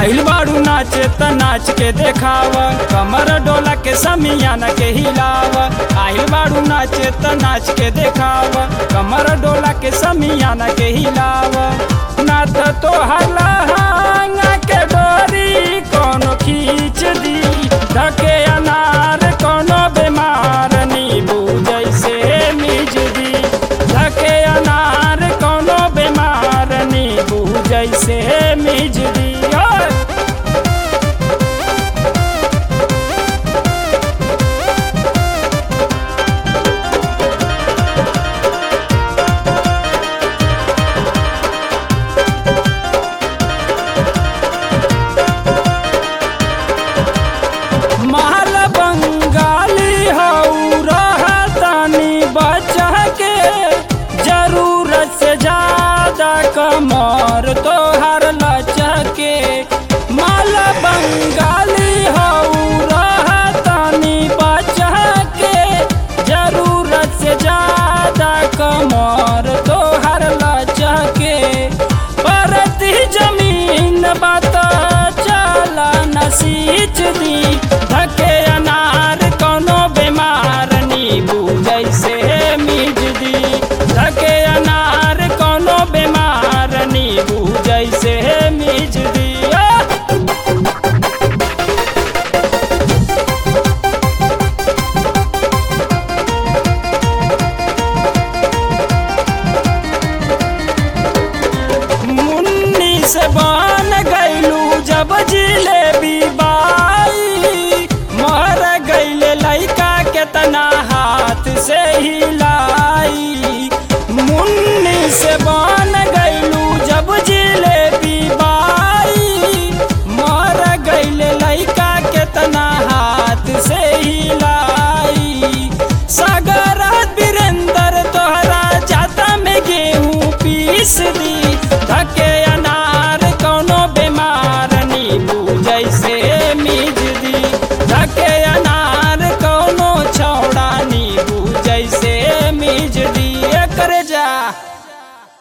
आइल बारू नाचे त नाच के देखाव कमर डोला के समियाना के हिलाव आइल बारू नाचे त नाच के देखाव कमर डोला के समियाना के हिलाव ना त तो हलहंगा के डोरी कोनो खींच दी धके अनार कोनो बीमार नींबू जैसे मिज दी धके अनार कोनो बीमार नींबू जैसे मिज दी ओए! माल बंगाली हऊ रहतानी बचा के जरूरत से ज्यादा कमर तोहर लचके माल बंगाली हऊ रहतानी बचा के जरूरत से ज्यादा कमर तोहर लचके परती जमीन बात चला न सींच दी धके अनार कोनो बीमार नींबू जैसे मिज दी धके अनार कोनो बीमार नींबू जैसे मिज दी आ! मुन्नी से बन गईलू जब जिलेबी बाई मर गईले लइका केतना हाथ से हिलाई मुन्नी से बन